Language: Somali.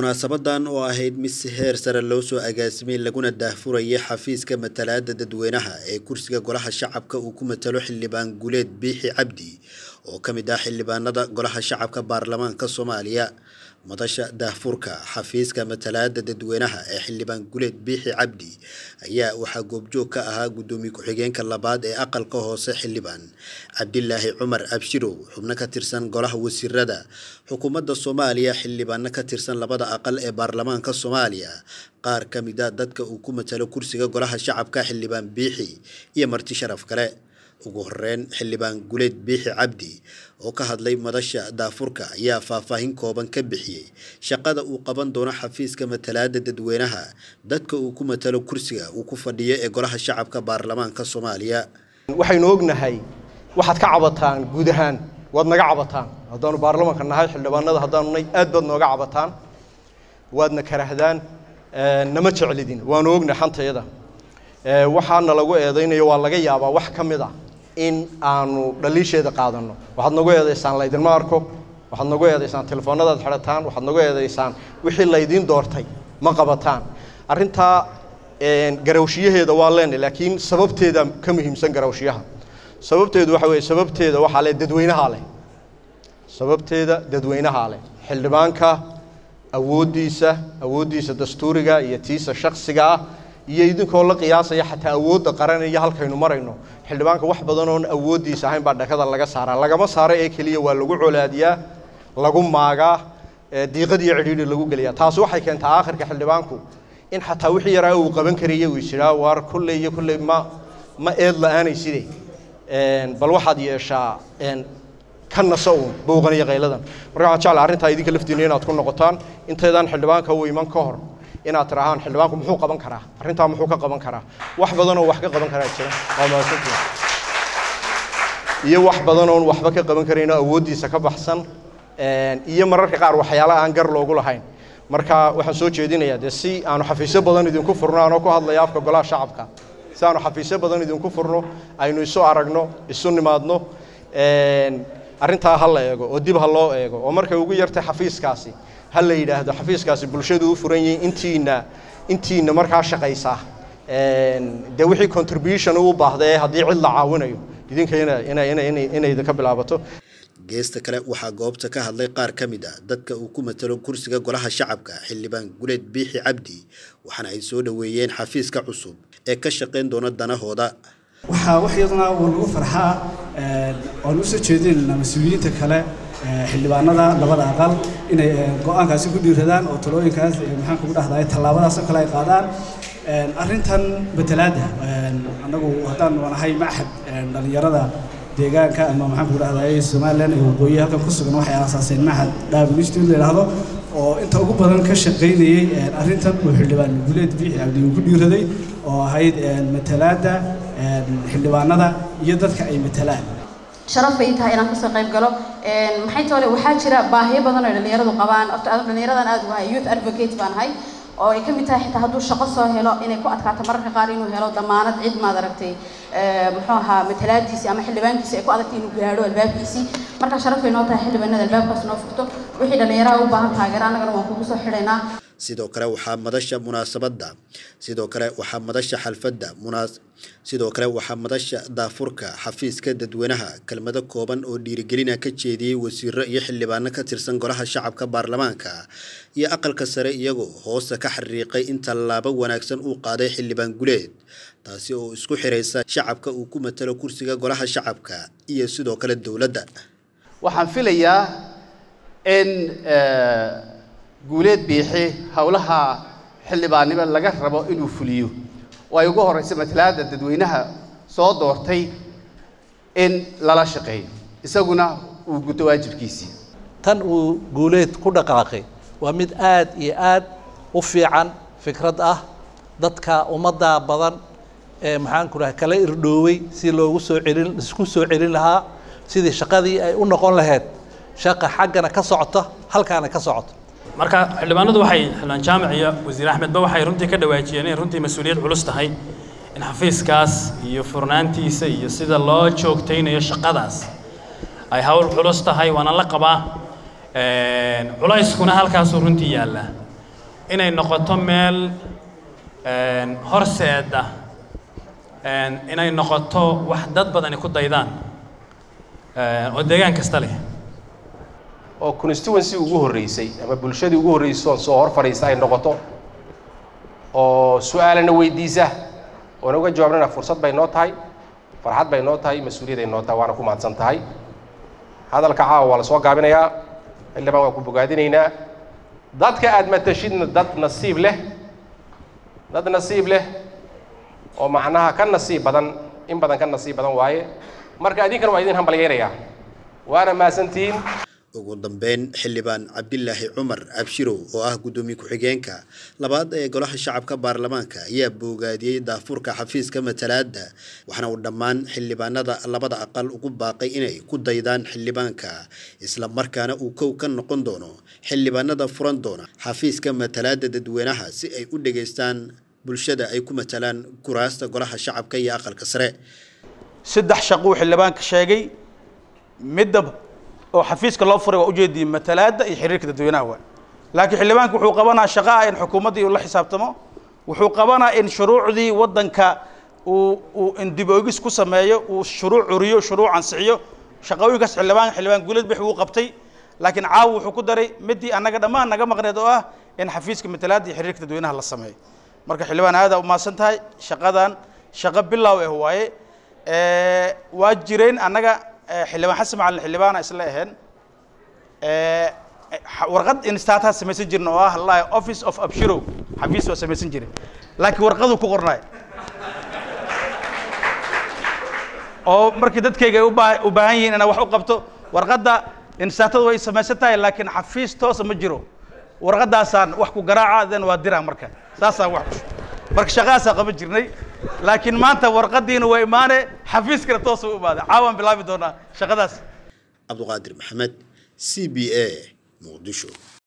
munaasabadan oo ahayd mid si heer sare loo soo agaasimay laguna daahfurayay xafiiska matalaada dadweynaha ee kursiga golaha shacabka uu ku matalo xildhibaan guleed biixi cabdi oo ka mid ah xildhibaanada golaha shacabka baarlamaanka soomaaliya madasha daahfurka xafiiska matalaada dadweynaha ee xildhibaan guleed biixi cabdi ayaa waxaa goobjoog ka ahaa guddoomiye ku-xigeenka labaad ee aqalka hoose xildhibaan cabdilaahi cumar abshirow xubno ka tirsan golaha wasiirada xukuumadda soomaaliya xildhibaano ka tirsan labada aqal ee baarlamaanka soomaaliya qaar ka mid a dadka uu ku matalo kursiga golaha shacabka xildhibaan biixi iyo marti sharaf kale ugu horeyn xildhibaan guleed biixi cabdi oo ka hadlay madasha daafurka ayaa faahfaahin kooban ka bixiyey shaqada uu qaban doono xafiiska matalaada dadweynaha dadka uu ku matalo kursiga uu ku fadhiyo ee golaha shacabka baarlamaanka soomaaliya waxaynu ognahay waxaad ka cabataan guud ahaan waad naga cabataan haddaanu baarlamaanka nahay xildhibaanada haddaanu nay aad baad nooga cabataan waadna karahdaan nama jeclidin waanu ognahay xantayada waxaana lagu eedaynayo waa laga yaabaa wax ka mid a in aanu dhaliisheeda qaadanno waxaad nagu eedaysaan laydinma arko waxaad nagu eedaysaan telefoonadaad xidhataan waxaad nagu eedaysaan wixii laydiin doortay ma qabataan arrintaa garawshiyaheeda waa leenay laakiin sababteeda ka muhiimsan garawshiyaha sababteedu waxa weeye sababteeda waxaa leh dadweynahaa leh sababteeda dadweynahaa leh xildhibaanka awooddiisa awooddiisa dastuuriga iyo tiisa shaksiga ah iyo idinkoo la qiyaasaya xataa awoodda qaran iyo halkaynu marayno xildhibaanka wax badan oon awooddiisa ahayn baa dhakada laga saaraa lagama saaro ee keliya waa lagu colaadiyaa lagu maagaa diiqad iyo cidhiidhi lagu geliyaa taasi waxay keentaa aakhirka xildhibaanku in xataa wixii yaraa uu qaban karaya uu isjiraa waar kolley iyo kolley ma ma eed la-aanayside bal waxaad yeeshaa ka naso uun bowqan iyo qayladan marka waxaan jeclaa arrintaa idinka laftiina inaad ku noqotaan intaydaan xildhibaanka u iman ka hor inaad tirahaan xildhibaanku muxuu qaban karaa arrintaa muxuu ka qaban karaa wax badanoo wax ka qaban karaa jira waa mahadsantihin iyo wax badanoon waxba ka qaban karayno awooddiisa ka baxsan iyo mararka qaar waxyaala aan gar loogu lahayn marka waxaan soo jeedinayaa dee si aanu xafiisyo badan idinku furno anoo ku hadlaya afka golaha shacabka si aanu xafiisyo badan idinku furno aynu isu aragno isu nimaadno arrintaa ha la eego oo dib ha loo eego oo markay ugu yartay xafiiskaasi ha la yidhaahdo xafiiskaasi bulshadu u furan yihiin intiina intiina markaa shaqaysaa dee wixii contribution u baahda ee haddii cid la caawinayo idinka inay idinka bilaabato geesta kale waxaa goobta ka hadlay qaar ka mid a dadka uu ku matalo kursiga golaha shacabka xildhibaan guleed biixi cabdi waxaana ay soo dhoweeyeen xafiiska cusub ee ka shaqayn doona danahooda waxaa wax iyaduna uu lagu farxaa oon u soo jeedinaynaa mas-uuliyiinta kale xildhibaanada labada aqal inay go-aankaasi ku dhiiradaan oo talooyinkaas maxaan kugu dhahday tallaabadaasoo kale ay qaadaan arrintan matalaadda annagu haddaan nahay maxad dhallinyarada deegaanka ama maxaan kugu dhahday somalilan ee waqooyi halkan ku sugan waxay aasaaseen maxad dhaabul institute la yidhaahdo oo inta ugu badan ka shaqaynayey arrintan uu xildhibaan guleed biixi cabdi uu ku dhiiraday oo ahayd matalaadda xildhibaanada iyo dadka ay matalaan sharaf bay tahay inaan kasoo qayb galo maxay toole waxaa jira baahiyo badan oo dhalinyaradu qabaan horta adu dhalinyaradan aad wahay youth advocate baan ahay oo ay ka mid tahay xitaa hadduu shaqo soo helo inay ku adkaato mararka qaar inuu helo damaanad cid maad aragtay muxuu ahaa matalaadiisii ama xildhibaankiisii ay ku adagtay inuu gaadho albaabkiisii marka sharaf bay noo tahay xildhibaanada albaabkaas noo furto wixii dhalinyaraha u baahan taageero annagana waan kugu soo xidhaynaa sidoo kale waxaa madasha munaasabadda sidoo kale waxaa madasha xalfadda munaas sidoo kale waxaa madasha daafurka xafiiska dadweynaha kelmado kooban oo dhiirigelina ka jeediyey wasiiro iyo xildhibaano ka tirsan golaha shacabka baarlamaanka iyo aqalka sare iyagoo hoosta ka xariiqay in tallaabo wanaagsan uu qaaday xildhibaan guleed taasi oo isku xiraysa shacabka uu ku matalo kursiga golaha shacabka iyo sidoo kale dowladda waxaan filayaa in guuleed biixi howlaha xildhibaannimo laga rabo inuu fuliyo oo ay ugu horraysa matalaadda dadweynaha soo doortay in lala shaqeeyo isaguna uu guto waajibkiisii tan uu guuleed ku dhaqaaqay waa mid aad iyo aad u fiican fikrad ah dadka ummadda badan ee maxaanku raha kala irdhoowey si loogu soo celin isku soo celin lahaa sidii shaqadii ay u noqon lahayd shaqa xaggana ka socota halkaana ka socota marka xildhibaanadu waxay xildhibaan jaamac iyo wasiir axmedba waxay runtii ka dhawaajiyeen inay runtii mas-uuliyad culus tahay in xafiiskaas iyo furnaantiisa iyo sida loo joogtaynayo shaqadaas ay hawl culus tahay waana la qabaa culayskuna halkaasuu runtii yaallaa inay noqoto meel horseeda inay noqoto wax dad badani ku daydaan oo deegaan kasta leh oo constituency ugu horreysay ama bulshadii ugu horreysay soo hor fadhiista ay noqoto oo su-aalana weydiisa oona uga jawaabnana fursad bay noo tahay farxad bay noo tahay mas-uuliyad ay noo tahay waana ku mahadsan tahay hadalka caawa waa la soo gaabinayaa xildhibaan waan ku bogaadinaynaa dadka aad matashidna dad nasiib leh dad nasiib leh oo macnaha ka nasiib badan in badan ka nasiib badan waaye marka idinkana waa idin hambalyaynayaa waana mahadsantihiin ugu dambeyn xildhibaan cabdilaahi cumar abshirow oo ah guddoomiye ku-xigeenka labaad ee golaha shacabka baarlamaanka ayaa boogaadiyey daafurka xafiiska matalaadda waxaana uu dhammaan xildhibaanada labada aqal ugu baaqay inay ku daydaan xildhibaanka isla markaana uu kow ka noqon doono xildhibaanada furan doona xafiiska matalaadda dadweynaha si ay u dhegaystaan bulshada ay ku matalaan kuraasta golaha shacabka iyo aqalka sare saddex shaquu xildhibaanka sheegay midda oo xafiiska loo furay waa ujeediyey matalaadda iyo xiriirka dadweynaha waa laakiin xildhibaanka wuxuu qabanaa shaqa ah in xukuumaddii uu la xisaabtamo wuxuu qabanaa in shuruucdii waddanka uu uu in dib oogis ku sameeyo uu shuruuc curiyo shuruuc ansixiyo shaqooyinkaas xildhibaan xildhibaan guuleed bix wuu qabtay laakiin caawa wuxuu ku daray midii annaga dhammaan naga maqneed oo ah in xafiiska matalaadda iyo xiriirka dadweynaha la sameeyo marka xildhibaan aada u mahadsan tahay shaqadan shaqo bilow ah waaye waa jireen annaga xildhibaan xasan macalin xildhibaana isla aheen warqad instaataa samaysan jirna oo ah lahi office of abshirow xafiis waa samaysan jiray laakiin warqaduu ku qornaay oo markii dadkayga ay ubaa u baahan yihiin inaa wax u qabto warqadda instaatada way samaysan tahay laakiin xafiis toosa ma jiro warqadaasaan wax ku garaaca den waa diraa marka saasaan wax marka shaqadaasaa qaban jirnay laakiin maanta warqadiina waa imaane xafiiskana toosa u imaaday caawaan bilaabi doonaa shaqadaas cabduqaadir maxamed c b a muqdisho